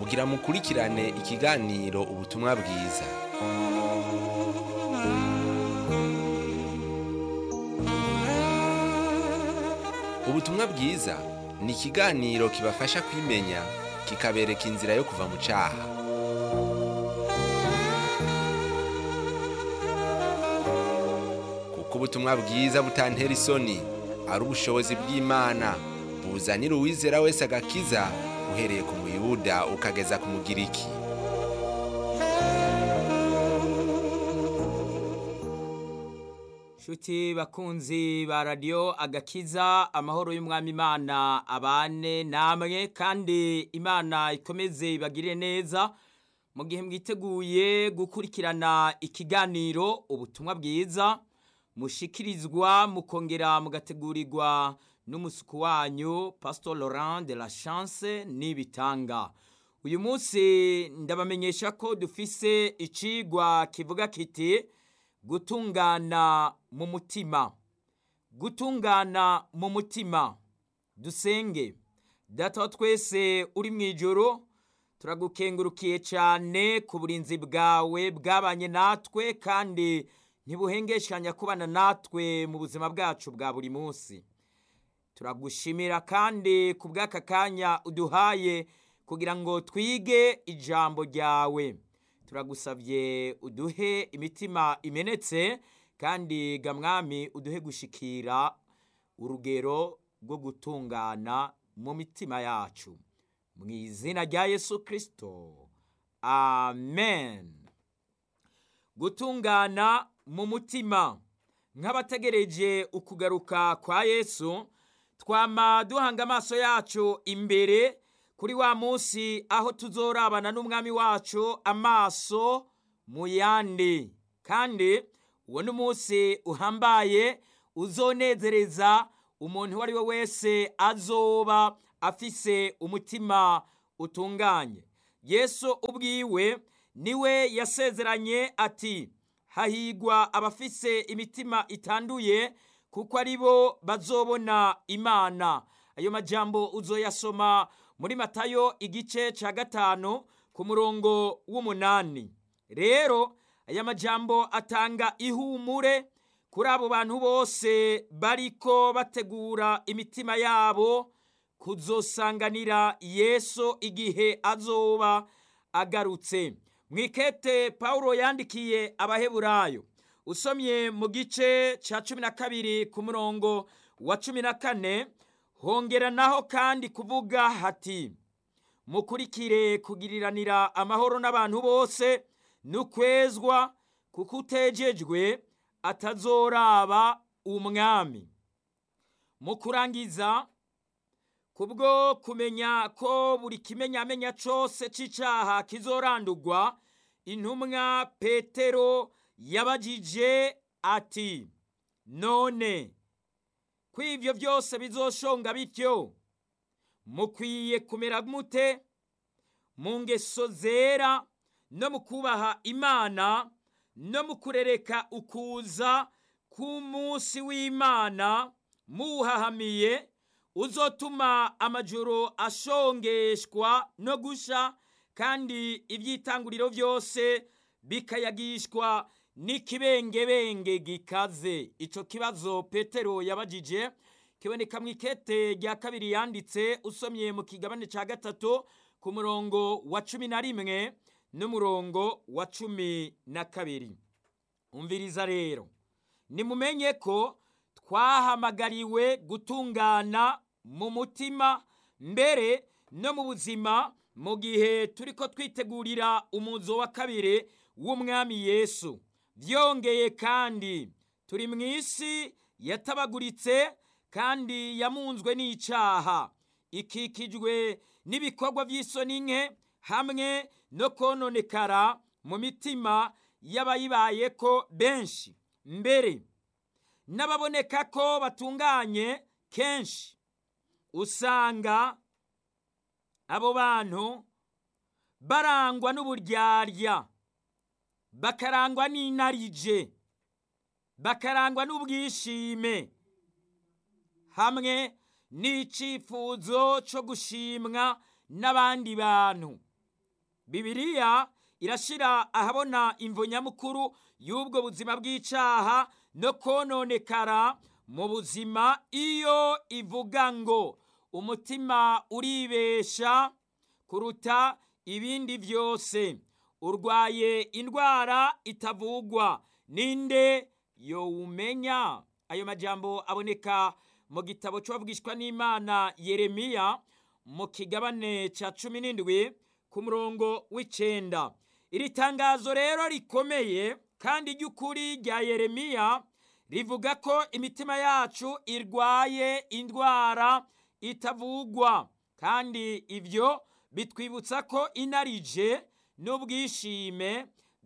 kugira mukurikirane ikiganiro ubutumwa bwiza ubutumwa bwiza ni ikiganiro kibafasha kwimenya kikabereka inzira yo kuva mu cyaha kuko ubutumwa bwiza butantera isoni ari ubushobozi bw'imana buzanira uwizera wese agakiza uhereye ku muyuda ukageza ku mugiriki Shuti bakunzi ba radiyo agakiza amahoro y'umwami imana abane namwe kandi imana ikomeze ibagire neza mu gihe mwiteguye gukurikirana ikiganiro ubutumwa bwiza mushikirizwa mukongera mugategurirwa n'umusuku wanyu pastor laurent de la chance n'ibitanga uyu munsi ndabamenyesha ko dufise icigwa kivuga kiti gutungana mu mutima gutungana mu mutima dusenge data wa twese uri mu ijoro turagukengurukiye cyane ku burinzi bwawe bwabanye natwe kandi ntibuhengeshanya kubana natwe mu buzima bwacu bwa buri munsi turagushimira kandi ku bw'aka kanya uduhaye kugira ngo twige ijambo ryawe turagusabye uduhe imitima imenetse kandi gamwami uduhe gushikira urugero rwo gutungana mu mitima yacu mu izina rya yesu kirisito amen gutungana mu mutima nk'abategereje ukugaruka kwa yesu twama duhanga amaso yacu imbere kuri wa munsi aho tuzorabana n'umwami wacu amaso mu yandi kandi uwo ni umunsi uhambaye uzonezereza umuntu uwo ari we wese azoba afise umutima utunganye yesu ubwiwe niwe yasezeranye ati hahigwa abafise imitima itanduye kuko ari bo bazobona imana ayo majambo uzoyasoma muri matayo igice cya gatanu ku murongo w'umunani rero aya majambo atanga ihumure kuri abo bantu bose bariko bategura imitima yabo kuzosanganira yesu igihe azoba agarutse mwikete paul yandikiye abaheburayo usomye mu gice cya cumi na kabiri ku murongo wa cumi na kane hongera naho kandi kuvuga hati mukurikire kugiriranira amahoro n'abantu bose n'ukwezwa kuko utejejwe atazoraba umwami mu kurangiza kubwo kumenya ko buri kimenyamenya cyose cy'icyaha kizorandurwa intumwa petero yabagije ati none ko ibyo byose bizoshonga bityo mukwiye kumera mute mu ngeso zera no mu kubaha imana no mu kurereka ukuza k'umunsi w'imana muwuhahamiye uzotuma amajoro ashongeshwa no gusha kandi ibyitanguriro byose bikayagishwa n'ikibengebenge gikaze icyo kibazo petero yabagije kiboneka mu ikete rya kabiri yanditse usomye mu kigabane cya gatatu ku murongo wa cumi na rimwe n'umurongo wa cumi na kabiri umviriza rero nimumenye ko twahamagariwe gutungana mu mutima mbere no mu buzima mu gihe turi ko twitegurira umuzo wa kabiri w'umwami yesu byongeye kandi turi mu isi yatabaguritse kandi yamunzwe n'icyaha ikikijwe n'ibikorwa by'isoni nke hamwe no kononekara mu mitima y'abayibaye ko benshi mbere n'ababoneka ko batunganye kenshi usanga abo bantu barangwa n'uburyarya bakarangwa n'inarije bakarangwa n'ubwishime hamwe n'icyifuzo cyo gushimwa n'abandi bantu bibiliya irashyira ahabona imvo nyamukuru y'ubwo buzima bw'icyaha no kononekara mu buzima iyo ivuga ngo umutima uribesha kuruta ibindi byose urwaye indwara itavugwa ninde yowumenya ayo majambo aboneka mu gitabo cy'uwavugishwa n'imana yeremiya mu kigabane cya cumi n'indwi ku murongo w'icyenda iri tangazo rero rikomeye kandi ry'ukuri rya yeremiya rivuga ko imitima yacu irwaye indwara itavugwa kandi ibyo bitwibutsa ko inarije n'ubwishime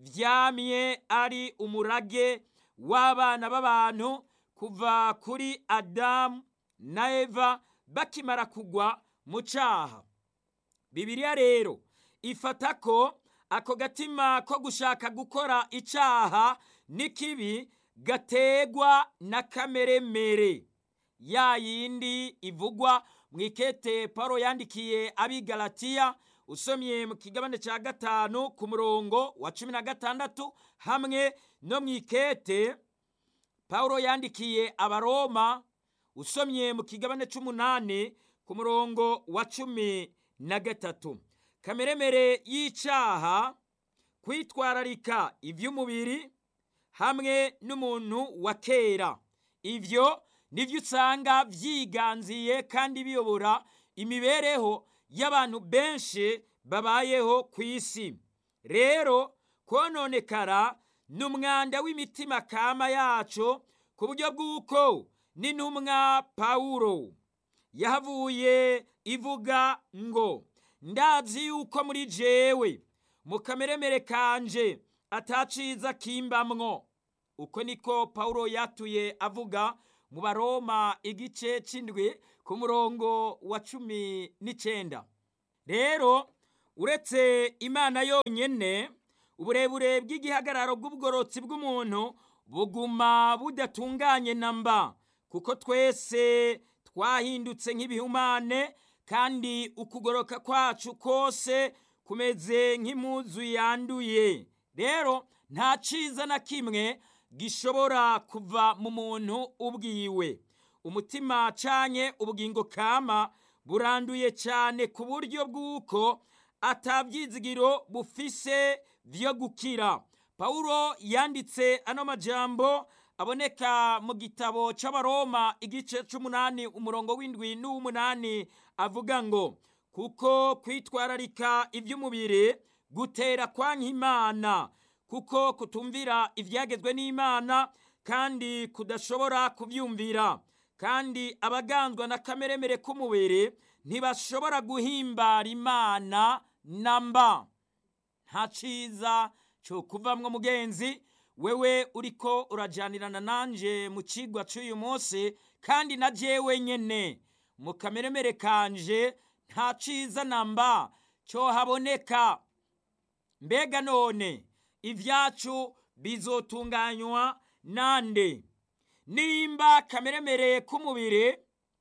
byamye ari umurage w'abana b'abantu kuva kuri adamu na eva bakimara kugwa mu cyaha bibiliya rero ifata ko ako gatima ko gushaka gukora icyaha n'ikibi gategwa na kameremere ya yindi ivugwa mu ikete paul yandikiye abigalatiya usomye mu kigabane cya gatanu ku murongo wa cumi na gatandatu hamwe no mu ikete paul yandikiye abaroma usomye mu kigabane cy'umunani ku murongo wa cumi na gatatu kameremere y'icyaha kwitwararika iby'umubiri hamwe n'umuntu wa kera ibyo nibyo usanga byiganziye kandi biyobora imibereho y'abantu benshi babayeho ku isi rero kononekara ni umwanda w'imitima kama yacu ku buryo bw'uko n'intumwa pawulo yahavuye ivuga ngo ndazi yuko muri jewe mu kameremere kanje ataciza kimbamwo uko niko pawulo yatuye avuga mu baroma igice cy'indwi ku murongo wa cumi n'icyenda rero uretse imana yonyine uburebure bw'igihagararo bw'ubugorotsi bw'umuntu buguma budatunganye na mba kuko twese twahindutse nk'ibihumane kandi ukugoroka kwacu kose kumeze nk'impuzu yanduye rero nta cyiza na kimwe gishobora kuva mu muntu ubwiwe umutima canye ubugingo kama buranduye cyane ku buryo bw'uko atabyizigiro bufise byo gukira pawulo yanditse ano majambo aboneka mu gitabo cy'abaroma igice cy'umunani umurongo w'indwi n'uw'umunani avuga ngo kuko kwitwararika iby'umubiri gutera kwa nk'imana kuko kutumvira ibyagezwe n'imana kandi kudashobora kubyumvira kandi abaganzwa na kameremere k'umubiri ntibashobora guhimbara imana na mba nta cyiza cyo kuvamwo mugenzi wewe uriko urajyanirana nanjye mu kigwa cy'uyu munsi kandi na jewe nyine mu kameremere kanje nta cyiza na mba cyo haboneka mbega none ibyacu bizotunganywa nande nimba kameremere k'umubiri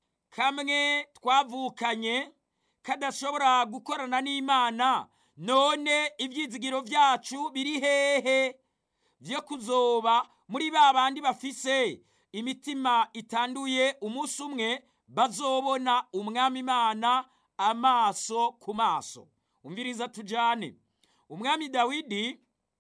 kamwe twavukanye kadashobora gukorana n'imana none ibyizigiro byacu biri hehe byo kuzoba muri ba bandi bafise imitima itanduye umunsi umwe bazobona umwami imana amaso ku maso umviriza tujyane umwami dawidi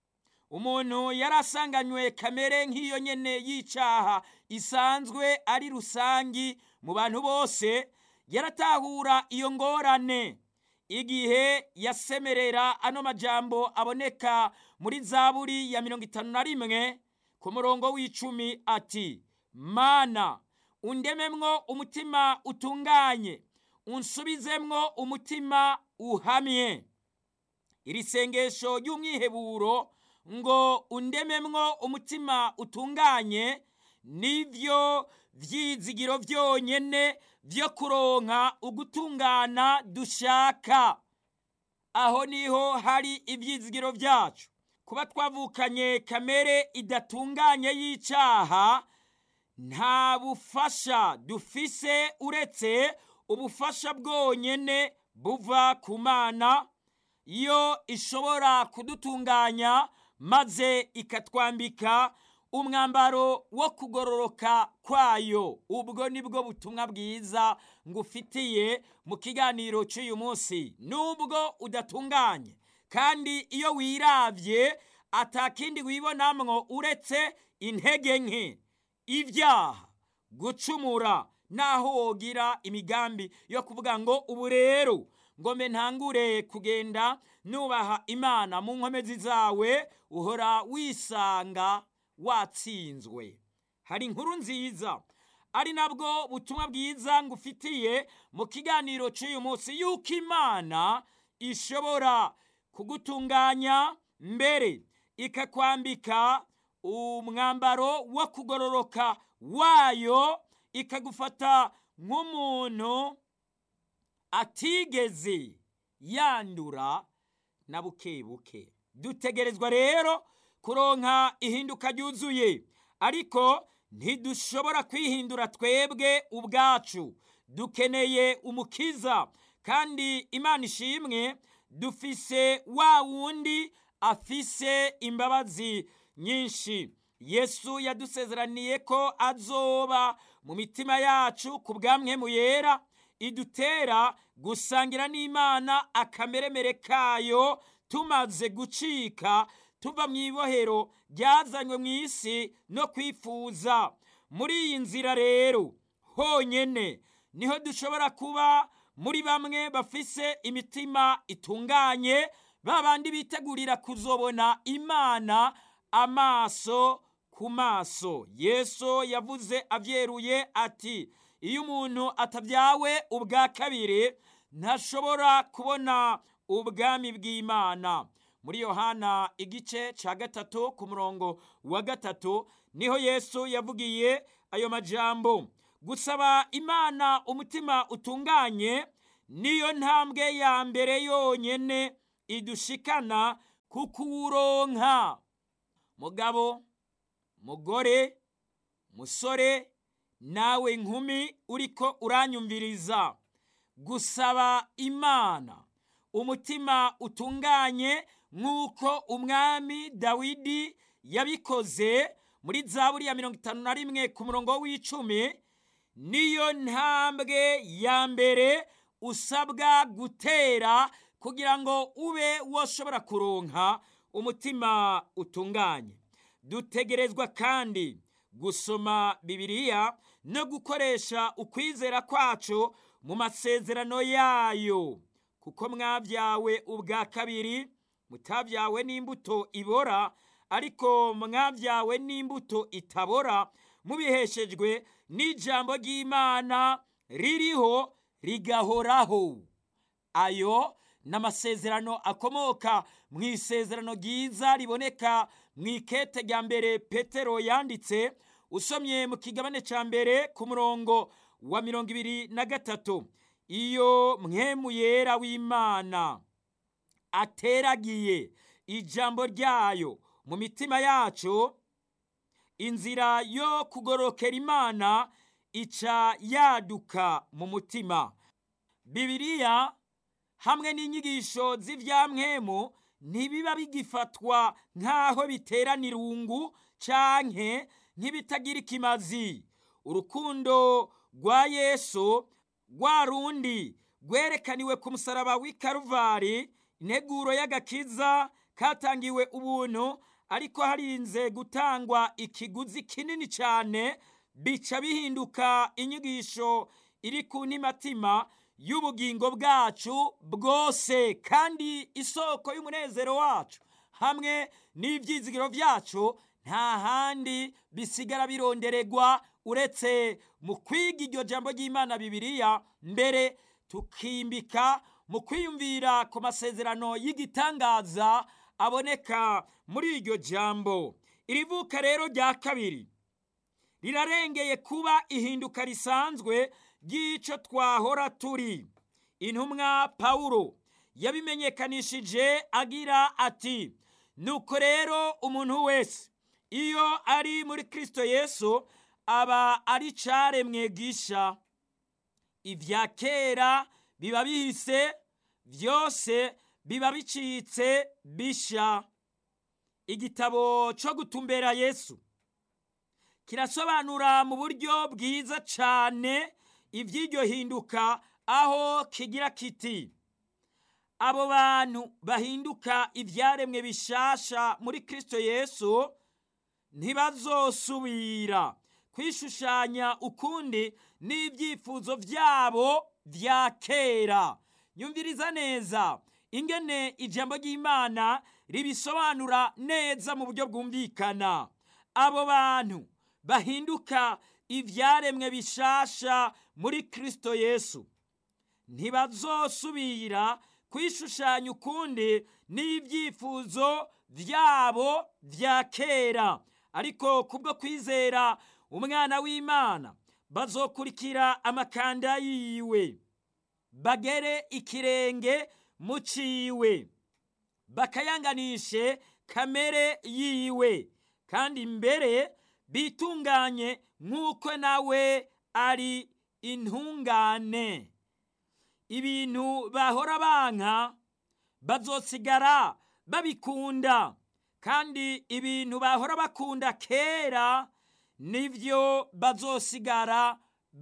umuntu yari asanganywe kamere nk'iyo nyene y'icyaha isanzwe ari rusangi mu bantu bose yaratahura iyo ngorane igihe yasemerera ano majambo aboneka muri zaburi ya mirongo itanu na rimwe ku murongo w'icumi ati mana undememwo umutima utunganye unsubizemwo umutima uhamye iri sengesho ry'umwiheburo ngo undememwo umutima utunganye nivyo vyizigiro vyonyene vyo kuronka ugutungana dushaka aho niho hari ivyizigiro vyacu kuba twavukanye kamere idatunganye y'icaha nta bufasha dufise uretse ubufasha bwonyene buva ku mana yo ishobora kudutunganya maze ikatwambika umwambaro wo kugororoka kwayo ubwo nibwo butumwa bwiza ngufitiye mu kiganiro cy'uyu munsi nubwo udatunganye kandi iyo wirabye atakindi wibonamwo uretse intege nke ibyaha gucumura naho wogira imigambi yo kuvuga ngo ubu rero ngome ntangure kugenda nubaha imana mu nkomezi zawe uhora wisanga watsinzwe hari inkuru nziza ari nabwo butumwa bwiza ngufitiye mu kiganiro cy'uyu munsi yuko imana ishobora kugutunganya mbere ikakwambika umwambaro wo kugororoka wayo ikagufata nk'umuntu atigeze yandura na buke buke dutegerezwa rero kuronka ihinduka ryuzuye ariko ntidushobora kwihindura twebwe ubwacu dukeneye umukiza kandi imana ishimwe dufise wa wundi afise imbabazi nyinshi yesu yadusezeraniye ko azoba mu mitima yacu ku bwamwemu yera idutera gusangira n'imana akameremere kayo tumaze gucika tuva mu ibohero ryazanywe mu isi no kwifuza muri iyi nzira rero honyine niho dushobora kuba muri bamwe bafise imitima itunganye ba bandi bitegurira kuzobona imana amaso ku maso yesu yavuze abyeruye ati iyo umuntu atabyawe ubwa kabiri ntashobora kubona ubwami bw'imana muri yohana igice cya gatatu ku murongo wa gatatu niho yesu yavugiye ayo majambo gusaba imana umutima utunganye niyo ntambwe ya mbere yonyine idushikana ku kuwuronka mugabo mugore musore nawe nkumi uriko uranyumviriza gusaba imana umutima utunganye nk'uko umwami dawidi yabikoze muri zaburi ya mirongo itanu na rimwe ku murongo w'icumi niyo ntambwe ya mbere usabwa gutera kugira ngo ube washobora kuronka umutima utunganye dutegerezwa kandi gusoma bibiliya no gukoresha ukwizera kwacu mu masezerano yayo kuko mwabyawe ubwa kabiri mutabyawe n'imbuto ibora ariko mwabyawe n'imbuto itabora mubiheshejwe n'ijambo ry'imana ririho rigahoraho ayo ni amasezerano akomoka mu isezerano ryiza riboneka mu ikete rya mbere petero yanditse usomye mu kigabane cya mbere ku murongo wa mirongo ibiri na gatatu iyo mwemu yera w'imana ateragiye ijambo ryayo mu mitima yacu inzira yo kugorokera imana ica yaduka mu mutima bibiliya hamwe n'inyigisho z'ibyamwemu ntibiba bigifatwa nk'aho biterana irungu canke nk'ibitagira ikimazi urukundo rwa yesu rwa rundi rwerekaniwe ku musaraba w'i karuvari integuro y'agakiza katangiwe ubuntu ariko harinze gutangwa ikiguzi kinini cyane bica bihinduka inyigisho iri ku ntimatima y'ubugingo bwacu bwose kandi isoko y'umunezero wacu hamwe n'ibyizigiro byacu nta handi bisigara birondererwa uretse mu kwiga iryo jambo ry'imana bibiliya mbere tukimbika mu kwiyumvira ku masezerano y'igitangaza aboneka muri iryo jambo iri vuka rero rya kabiri rirarengeye kuba ihinduka risanzwe ry'icyo twahora turi intumwa pawulo yabimenyekanishije agira ati nuko rero umuntu wese iyo ari muri kirisito yesu aba ari caremwe gisha ibya kera biba bihise byose biba bicitse bisha igitabo cyo gutumbera yesu kirasobanura mu buryo bwiza cyane iby'iryo hinduka aho kigira kiti abo bantu bahinduka ibyaremwe bishasha muri kirisito yesu ntibazosubira kwishushanya ukundi n'ibyifuzo byabo bya kera nyumviriza neza ingene ijambo ry'imana ribisobanura neza mu buryo bwumvikana abo bantu bahinduka ibyaremwe bishasha muri kirisito yesu ntibazosubira kwishushanya ukundi n'ibyifuzo byabo bya kera ariko kubwo kwizera umwana w'imana bazokurikira amakanda yiwe bagere ikirenge mu ciwe bakayanganishe kamere yiwe kandi mbere bitunganye nk'uko nawe ari intungane ibintu bahora banka bazosigara babikunda kandi ibintu bahora bakunda kera nibyo bazosigara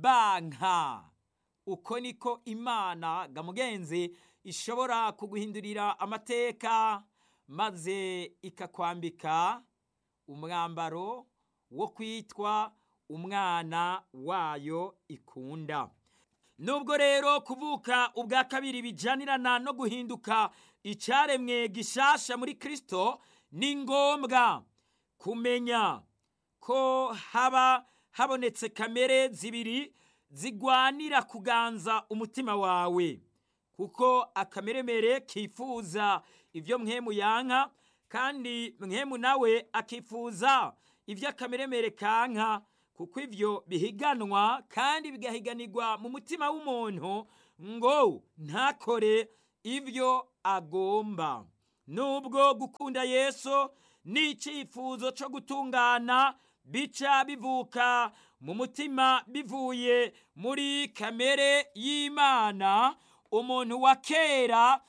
banka uko niko imana gamugenzi ishobora kuguhindurira amateka maze ikakwambika umwambaro wo kwitwa umwana wayo ikunda nubwo rero kuvuka ubwa kabiri bijanirana no guhinduka icyaremwe gishasha muri kirisito ni ngombwa kumenya ko haba habonetse kamere zibiri zigwanira kuganza umutima wawe kuko akameremere kifuza ibyo mwemu yanka kandi mwemu nawe akifuza ibyo akameremere kanka kuko ibyo bihiganwa kandi bigahiganirwa mu mutima w'umuntu ngo ntakore ibyo agomba nubwo gukunda yesu n'icyifuzo cyo gutungana bica bivuka mu mutima bivuye muri kamere y'imana umuntu wa kera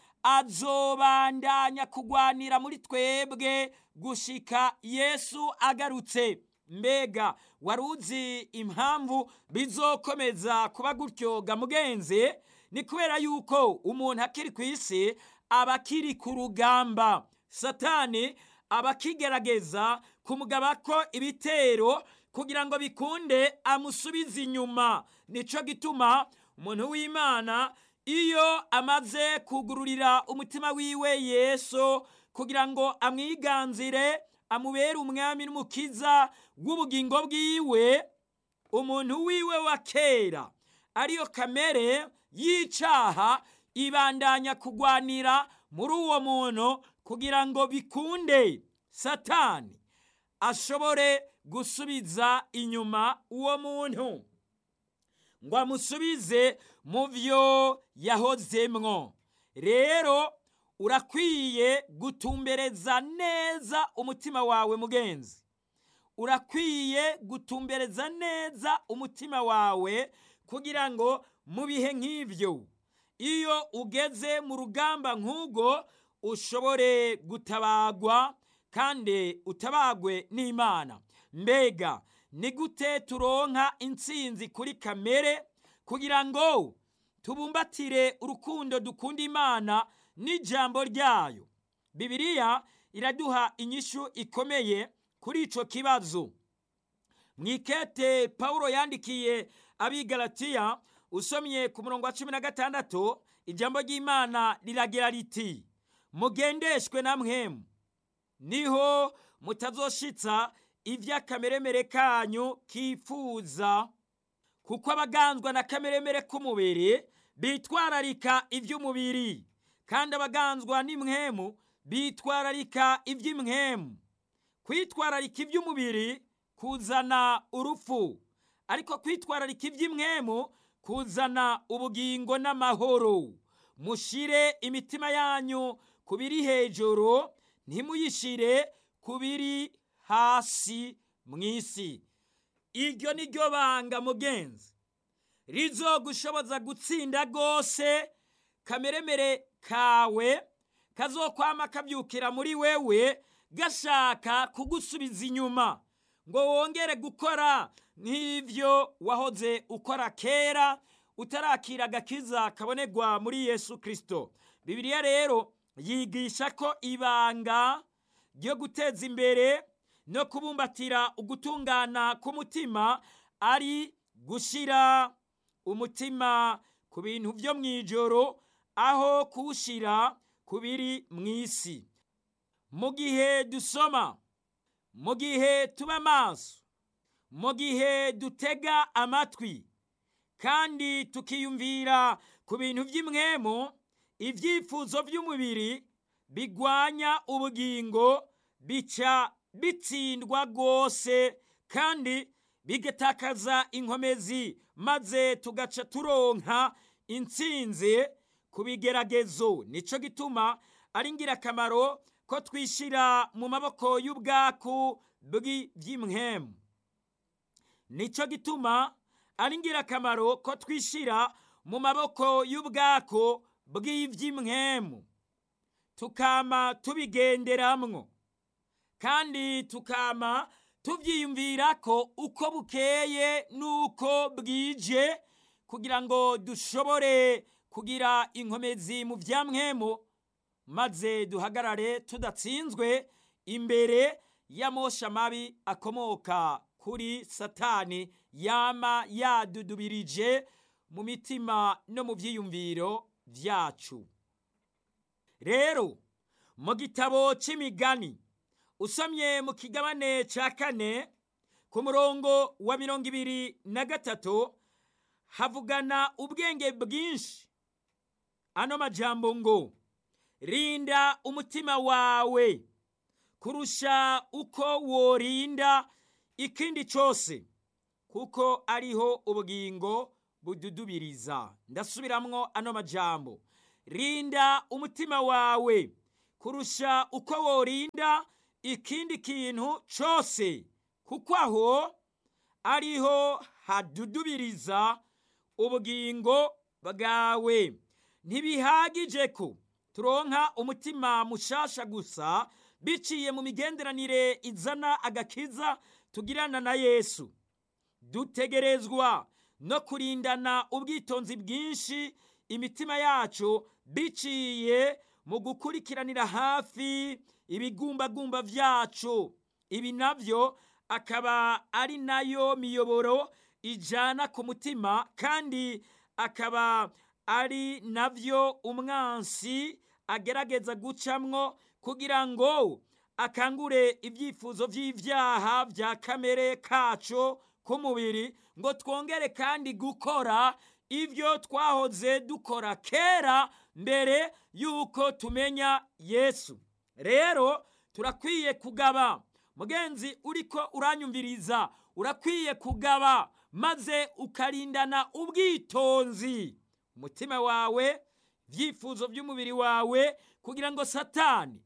azobandanya kugwanira muri twebwe gushika yesu agarutse mbega wari uzi impamvu bizokomeza kuba gutyo gamugenzi ni kubera yuko umuntu akiri ku isi aba akiri ku rugamba satani aba akigerageza kumugaba ko ibitero kugira ngo bikunde amusubize inyuma nicyo gituma umuntu w'imana iyo amaze kugururira umutima wiwe yesu kugira ngo amwiganzire amubere umwami n'umukiza w'ubugingo bwiwe umuntu wiwe wa kera ariyo kamere y'icyaha ibandanya kugwanira muri uwo muntu kugira ngo bikunde satani ashobore gusubiza inyuma uwo muntu ngo amusubize mu byo yahozemwo rero urakwiye gutumbereza neza umutima wawe mugenzi urakwiye gutumbereza neza umutima wawe kugira ngo mu bihe nk'ibyo iyo ugeze mu rugamba nk'ubwo ushobore gutabagwa kandi utabagwe n'imana mbega ni gute turonka intsinzi kuri kamere kugira ngo tubumbatire urukundo dukunda imana n'ijambo ryayo bibiliya iraduha inyishu ikomeye kuri icyo kibazo mu ikete paul yandikiye abigaratiya usomye ku murongo wa cumi na gatandatu ijambo ry'imana riragira riti mugendeshwe na mwemu niho mutazoshitsa iby'akameremere kanyu kifuza kuko abaganzwa na kameremere k'umubiri bitwararika iby'umubiri kandi abaganzwa n'imwemu bitwararika iby'imwemu kwitwararika iby'umubiri kuzana urupfu ariko kwitwararika iby'imwemu kuzana ubugingo n'amahoro mushire imitima yanyu ku biri hejuru ntimuyishire ku biri hasi mu isi iryo ni ryo banga mugenzi rizogushoboza gutsinda rwose kameremere kawe kazokwama kabyukira muri wewe gashaka kugusubiza inyuma ngo wongere gukora nk'ibyo wahoze ukora kera utarakira agakiza kabonerwa muri yesu kirisito bibiliya rero yigisha ko ibanga ryo guteza imbere no kubumbatira ugutungana k'umutima ari gushyira umutima ku bintu byo mu ijoro aho kuwushyira ku biri mu isi mu gihe dusoma mu gihe tuba maso mu gihe dutega amatwi kandi tukiyumvira ku bintu by'imwemo ibyifuzo by'umubiri bigwanya ubugingo bica bitsindwa rwose kandi bigatakaza inkomezi maze tugaca turonka intsinzi ku bigeragezo nicyo gituma ari ingirakamaro ko twishyira mu maboko y'ubwaku bw'iby'imwemu nicyo gituma ari ingirakamaro ko twishyira mu maboko y'ubwako bw'iby'imwemu tukama tubigenderamwo kandi tukama tubyiyumvira ko uko bukeye n'uko bwije kugira ngo dushobore kugira inkomezi mu byamwemu maze duhagarare tudatsinzwe imbere y'amosha mabi akomoka kuri satani yama yadudubirije mu mitima no mu byiyumviro byacu rero mu gitabo cy'imigani usomye mu kigabane cya kane ku murongo wa mirongo ibiri na gatatu havugana ubwenge bwinshi ano majambo ngo rinda umutima wawe kurusha uko worinda ikindi cyose kuko ariho ubugingo bududubiriza ndasubiramwo ano majambo rinda umutima wawe kurusha uko worinda ikindi kintu cyose kuko aho ariho hadudubiriza ubugingo bwawe ntibihagije ko turonka umutima mushasha gusa biciye mu migenderanire izana agakiza tugirana na yesu dutegerezwa no kurindana ubwitonzi bwinshi imitima yacu biciye mu gukurikiranira hafi ibigumbagumba byacu ibi nabyo akaba ari nayo miyoboro ijana ku mutima kandi akaba ari nabyo umwansi agerageza gucamwo kugira ngo akangure ibyifuzo by'ibyaha bya kamere kacu k'umubiri ngo twongere kandi gukora ibyo twahoze dukora kera mbere y'uko tumenya yesu rero turakwiye kugaba mugenzi uriko uranyumviriza urakwiye kugaba maze ukarindana ubwitonzi umutima wawe ibyifuzo by'umubiri wawe kugira ngo satani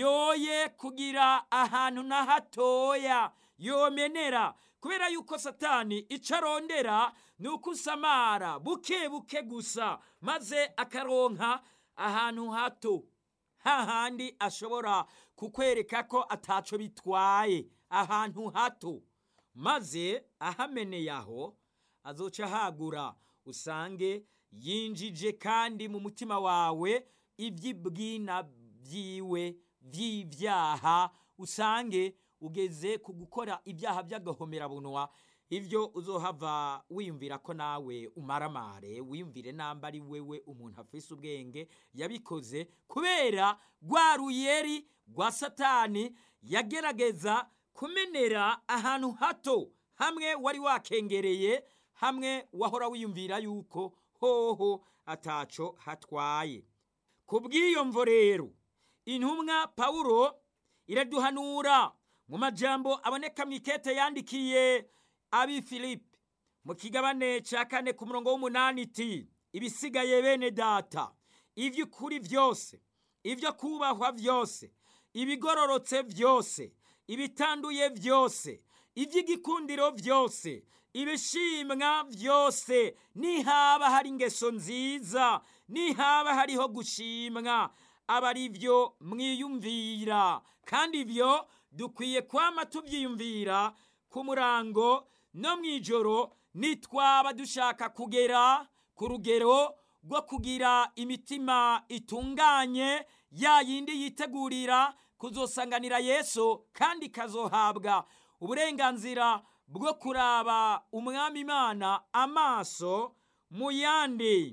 yoye kugira ahantu na hatoya yomenera kubera yuko satani icyo arondera ni uko usamara buke buke gusa maze akaronka ahantu hato hahandi ashobora kukwereka ko ataco bitwaye ahantu hato maze ahameneye aho azoca ahagura usange yinjije kandi mu mutima wawe iby'ibwina byiwe by'ibyaha usange ugeze ku gukora ibyaha by'agahomerabunwa ibyo uzohava wiyumvira ko nawe umaramare wiyumvire namba ari wewe umuntu afise ubwenge yabikoze kubera rwa ruyeri rwa satani yagerageza kumenera ahantu hato hamwe wari wakengereye hamwe wahora wiyumvira yuko hoho ataco hatwaye ku bw'iyo mvo rero intumwa pawulo iraduhanura mu majambo aboneka mu ikete yandikiye abi filipi mu kigabane cya kane ku murongo w'umunani iti ibisigaye bene data iby'ukuri byose ibyo kubahwa byose ibigororotse byose ibitanduye byose iby'igikundiro byose ibishimwa byose nihaba hari ingeso nziza nihaba hariho gushimwa aba ari byo mwiyumvira kandi ibyo dukwiye kwama tubyiyumvira ku murango no mu ijoro nitwaba dushaka kugera ku rugero rwo kugira imitima itunganye ya yindi yitegurira kuzosanganira yesu kandi ikazohabwa uburenganzira bwo kuraba umwami imana amaso mu yandi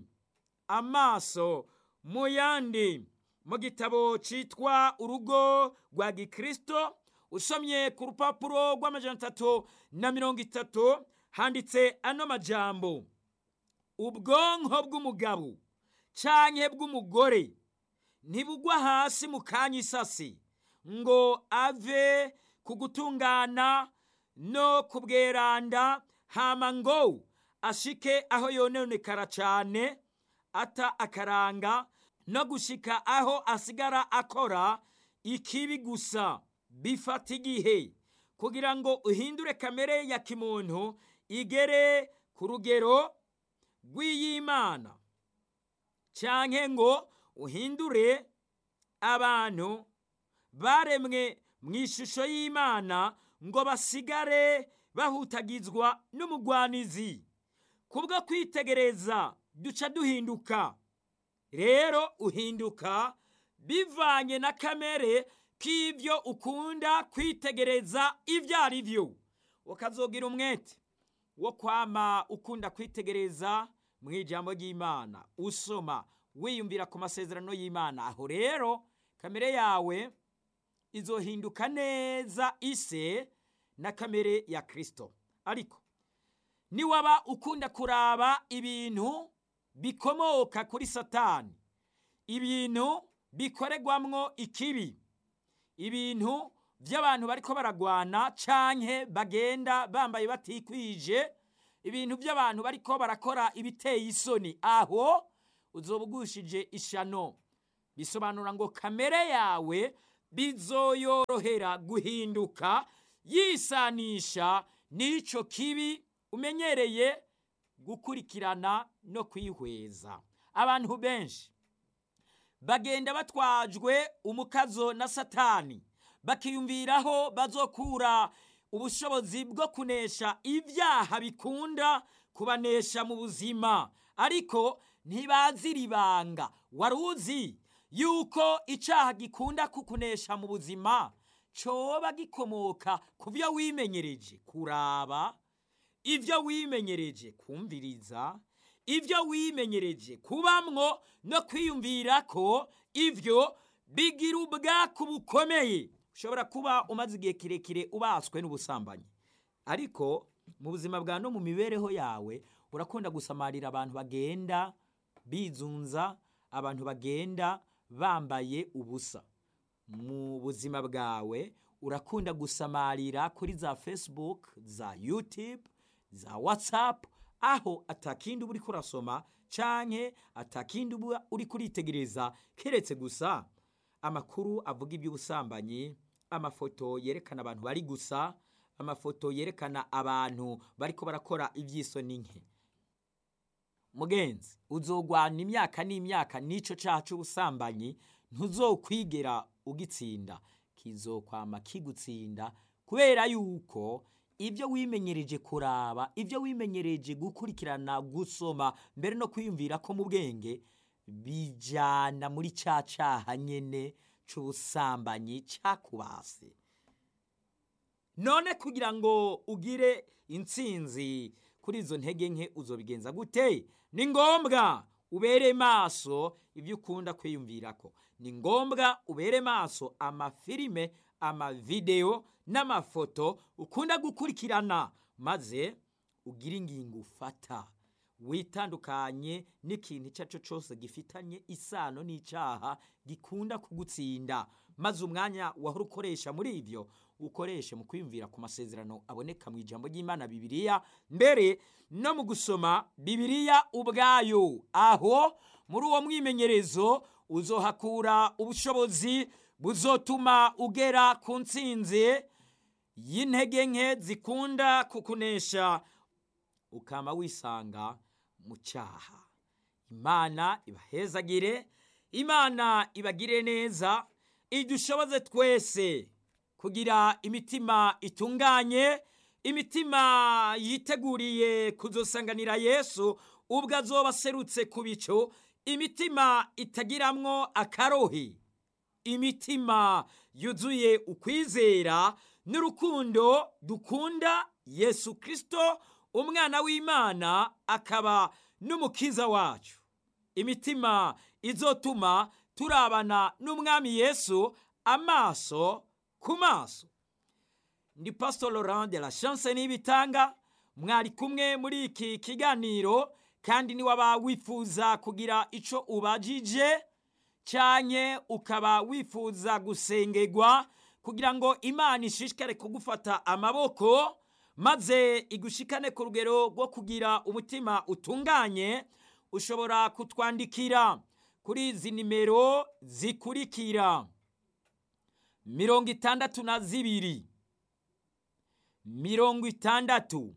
amaso mu yandi mu gitabo cyitwa urugo rwa gikristo usomye ku rupapuro rw'amajana atatu na mirongo itatu handitse ano majambo ubwonko bw'umugabo canke bw'umugore ntibugwa hasi mu kanya isasi ngo ave ku gutungana no kubweranda hama ngo ashike aho yononekara cane ata akaranga no gushika aho asigara akora ikibi gusa bifata igihe kugira ngo uhindure kamere ya kimuntu igere ku rugero rw'iyimana canke ngo uhindure abantu baremwe mu ishusho y'imana ngo basigare bahutagizwa n'umugwanizi kubwo kwitegereza duca duhinduka rero uhinduka bivanye na kamere k'ibyo ukunda kwitegereza ibyo ari byo ukazogira umwete wo kwama ukunda kwitegereza mu ijambo ry'imana usoma wiyumvira ku masezerano y'imana aho rero kamere yawe izohinduka neza ise na kamere ya kirisito ariko niwaba ukunda kuraba ibintu bikomoka kuri satani ibintu bikorerwamwo ikibi ibintu by'abantu bariko baragwana canke bagenda bambaye batikwije ibintu by'abantu bariko barakora ibiteye isoni aho uzoba ugushije ishano bisobanura ngo kamere yawe bizoyorohera guhinduka yisanisha n'ico kibi umenyereye gukurikirana no kwihweza abantu benshi bagenda batwajwe umukazo na satani bakiyumviraho bazokura ubushobozi bwo kunesha ibyaha bikunda kubanesha mu buzima ariko ntibazira ibanga wari uzi yuko icyaha gikunda kukunesha mu buzima coba gikomoka ku byo wimenyereje kuraba ibyo wimenyereje kumviriza ibyo wimenyereje kubamwo no kwiyumvira ko ibyo bigira ubwaku bukomeye ushobora kuba umaze igihe kirekire ubaswe n'ubusambanyi ariko mu buzima bwa no mu mibereho yawe urakunda gusamarira abantu bagenda bizunza abantu bagenda bambaye ubusa mu buzima bwawe urakunda gusamarira kuri za facebook za youtube za whatsapp aho atakindi uba uriko urasoma canke atakindi uba uriko uritegereza keretse gusa amakuru avuga iby'ubusambanyi amafoto yerekana abantu bari gusa amafoto yerekana abantu bariko barakora iby'isoni nke mugenzi uzogwana imyaka n'imyaka n'ico caha c'ubusambanyi ntuzokwigera ugitsinda kizokwama kigutsinda kubera yuko ibyo wimenyereje kuraba ibyo wimenyereje gukurikirana gusoma mbere no kwiyumvira ko mu bwenge bijana muri ca caha nyene c'ubusambanyi cakubase none kugira ngo ugire intsinzi kuri izo ntege nke uzobigenza gute ni ngombwa ubere maso ibyo ukunda kwiyumvirako ni ngombwa ubere maso amafilime amavidewo n'amafoto ukunda gukurikirana maze ugire ingingo ufata witandukanye n'ikintu icyo ari cyo cyose gifitanye isano n'icyaha gikunda kugutsinda maze umwanya wahora ukoresha muri ibyo ukoreshe mu kwiyumvira ku masezerano aboneka mu ijambo ry'imana bibiliya mbere no mu gusoma bibiliya ubwayo aho muri uwo mwimenyerezo uzohakura ubushobozi buzotuma ugera ku ntsinzi y'intege nke zikunda kukunesha ukaba wisanga mu cyaha imana ibahezagire imana ibagire neza idushoboze twese kugira imitima itunganye imitima yiteguriye kuzosanganira yesu ubwo azoba aserutse ku bicu imitima itagiramwo akarohe imitima yuzuye ukwizera n'urukundo dukunda yesu kirisito umwana w'imana akaba n'umukiza wacu imitima izotuma turabana n'umwami yesu amaso ku maso ndi pastor laurent de la chance n'ibitanga mwari kumwe muri iki kiganiro kandi niwaba wifuza kugira ico ubajije canke ukaba wifuza gusengerwa kugira ngo imana ishishikare kugufata amaboko maze igushikane ku rugero rwo kugira umutima utunganye ushobora kutwandikira kuri izi nimero zikurikira mirongo itandatu na zibiri mirongo itandatu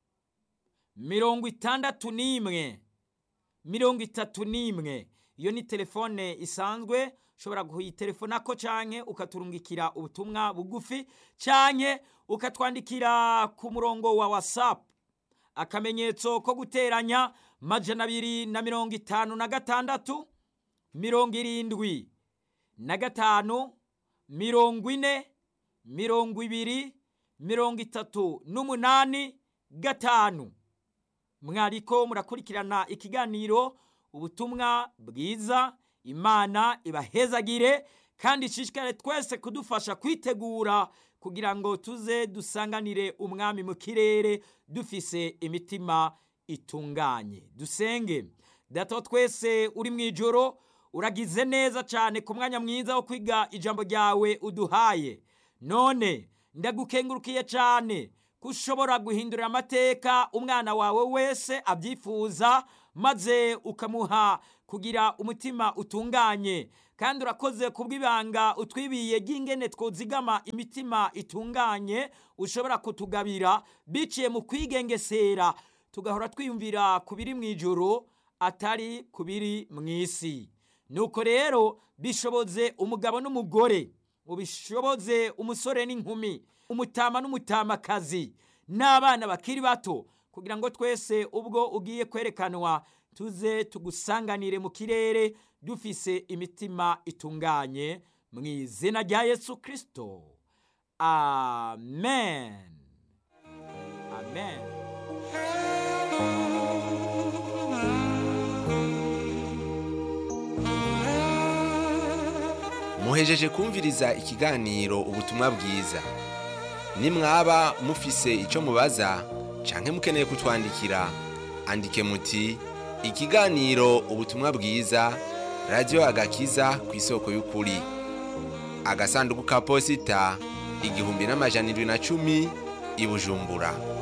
mirongo itandatu n'imwe mirongo itatu n'imwe iyo ni telefone isanzwe ushobora kuyitelefonako canke ukaturungikira ubutumwa bugufi canke ukatwandikira ku murongo wa whatsapp akamenyetso ko guteranya majana abiri na mirongo itanu na gatandatu mirongo irindwi na gatanu mirongo ine mirongo ibiri mirongo itatu n'umunani gatanu mwariko murakurikirana ikiganiro ubutumwa bwiza imana ibahezagire kandi ishishikare twese kudufasha kwitegura kugira ngo tuze dusanganire umwami mu kirere dufise imitima itunganye dusenge data twese uri mu ijoro uragize neza cyane ku mwanya mwiza wo kwiga ijambo ryawe uduhaye none ndagukengurukiye cyane ko ushobora guhindurira amateka umwana wawe wese abyifuza maze ukamuha kugira umutima utunganye kandi urakoze kubw'ibanga utwibiye ry'ingene twuzigama imitima itunganye ushobora kutugabira biciye mu kwigengesera tugahora twiyumvira ku biri mu ijoro atari ku biri mu isi nuko rero bishoboze umugabo n'umugore ubishoboze umusore n'inkumi umutama n'umutamakazi n'abana bakiri bato kugira ngo twese ubwo ugiye kwerekanwa tuze tugusanganire mu kirere dufise imitima itunganye mu izina rya yesu kirisito amen amen muhejeje kumviriza ikiganiro ubutumwa bwiza nimwaba mufise icyo mubaza canke mukeneye kutwandikira andike muti ikiganiro ubutumwa bwiza radiyo agakiza ku isoko y'ukuri agasanduku ka posita igihumbi n'amajana indwi na cumi i bujumbura